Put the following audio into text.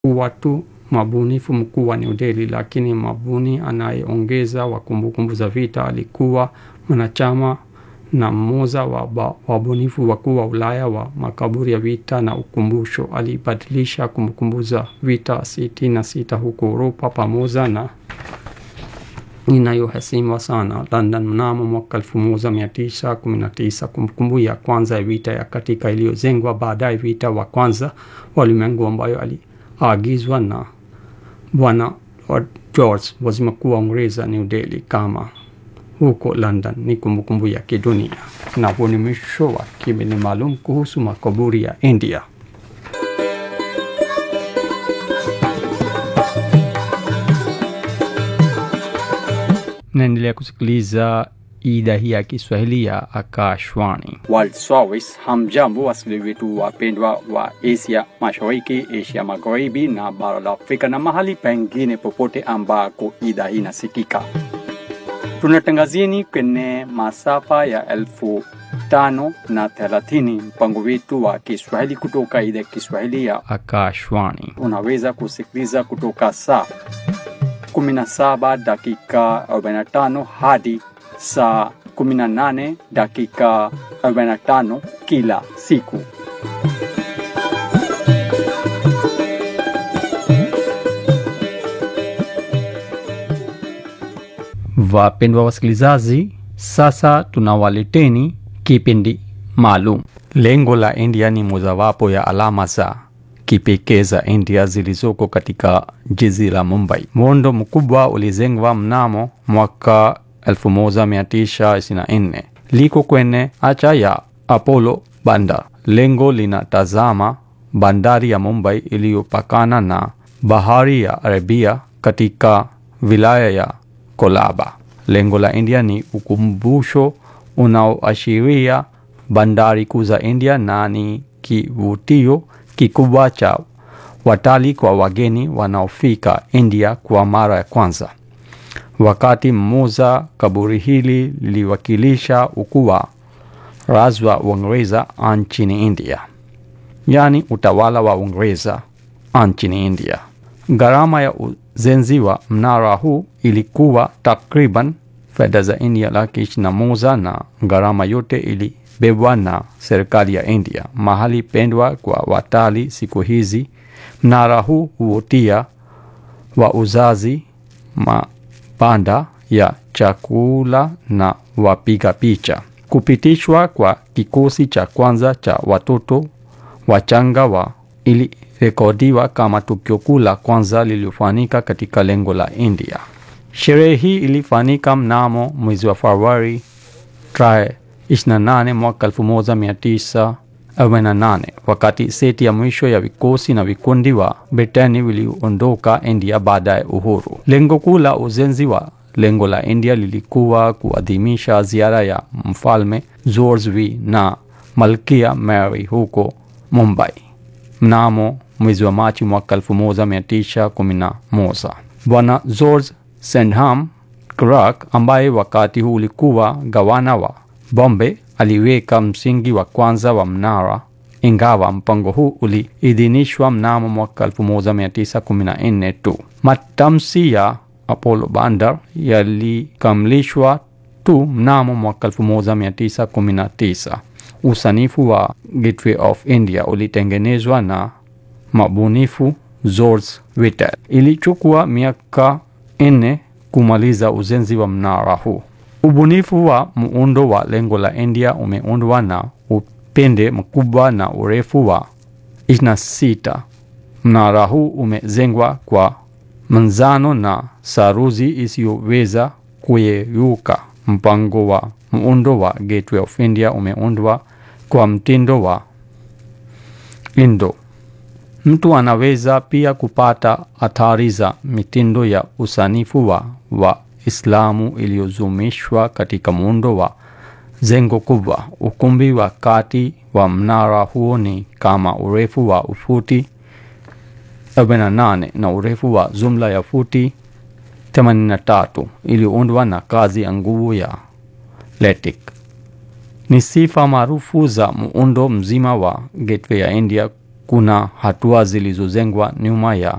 kuwa tu mabunifu mkuu wa New Delhi, lakini mabuni anayeongeza wa kumbukumbu za vita alikuwa mwanachama na mmoja wa wabunifu wakuu wa Ulaya wa makaburi ya vita na ukumbusho. Alibadilisha kumbukumbu za vita sitini na sita huko Uropa pamoja na inayoheshimiwa sana London mnamo mwaka 1919. Kumbukumbu ya kwanza ya vita ya katika iliyojengwa baadaye vita wa kwanza wa ulimwengu ambayo aliagizwa na Bwana Lord George waziri mkuu wa Uingereza New Delhi kama huko London ni kumbukumbu ya kidunia. Na huo ni mwisho wa kipindi maalum kuhusu makaburi ya India. Naendelea kusikiliza idhaa hii ya Kiswahili ya Akashwani. World Service. Hamjambo wasikilizaji wetu wapendwa wa Asia Mashariki, Asia Magharibi na bara la Afrika na mahali pengine popote ambako idhaa hii inasikika. Tunatangazieni kwenye masafa ya elfu tano na thelathini mpango wetu wa Kiswahili kutoka idhaa ya Kiswahili ya Akashwani. unaweza kusikiliza kutoka saa 17 dakika 45 hadi saa 18 dakika 45 kila siku. Wapendwa wasikilizaji, sasa tunawaleteni kipindi maalum. Lengo la India ni mojawapo ya alama za kipekee za India zilizoko katika jiji la Mumbai. Muundo mkubwa ulijengwa mnamo mwaka 1924 liko kwenye acha ya Apollo Bandar. Lengo linatazama bandari ya Mumbai iliyopakana na bahari ya Arabia katika wilaya ya Kolaba. Lengo la India ni ukumbusho unaoashiria bandari kuu za India na ni kivutio kikubwa cha watalii kwa wageni wanaofika India kwa mara ya kwanza. Wakati mmoja kaburi hili liliwakilisha ukuu wa razi wa Uingereza nchini India, yaani utawala wa Uingereza nchini India. Gharama ya ujenzi wa mnara huu ilikuwa takriban fedha za India laki ishirini na moja na gharama yote ilibebwa na serikali ya India. Mahali pendwa kwa watalii siku hizi, mnara huu huvutia wauzaji mabanda ya chakula na wapiga picha. Kupitishwa kwa kikosi cha kwanza cha watoto wachanga wa ilirekodiwa kama tukio kuu la kwanza lililofanyika katika lengo la India. Sherehe hii ilifanyika mnamo mwezi wa Februari tarehe 28 mwaka 1948 wakati seti ya mwisho ya vikosi na vikundi wa Britani viliondoka India baada ya uhuru. Lengo kuu la ujenzi wa lengo la India lilikuwa kuadhimisha ziara ya mfalme George V na malkia Mary huko Mumbai mnamo mwezi wa Machi mwaka 1911. Bwana George Sandham Clark ambaye wakati huu ulikuwa gavana wa Bombay aliweka msingi wa kwanza wa mnara, ingawa mpango huu uliidhinishwa mnamo mwaka 1914 tu. Matamshi ya Apollo Bandar yalikamilishwa tu mnamo mwaka 1919. Usanifu wa Gateway of India ulitengenezwa na mabunifu George Whitel. Ilichukua miaka nne kumaliza ujenzi wa mnara huu. Ubunifu wa muundo wa lengo la India umeundwa na upinde mkubwa na urefu wa 26. Mnara huu umejengwa kwa manzano na saruji isiyoweza kuyeyuka. Mpango wa muundo wa Gateway of India umeundwa kwa mtindo wa Indo. Mtu anaweza pia kupata athari za mitindo ya usanifu wa Waislamu iliyozumishwa katika muundo wa jengo kubwa. Ukumbi wa kati wa mnara huo ni kama urefu wa ufuti 48 na urefu wa jumla ya futi 83 iliyoundwa na kazi ya nguvu ya LATIK. Ni sifa maarufu za muundo mzima wa Gateway ya India kuna hatua zilizojengwa nyuma ya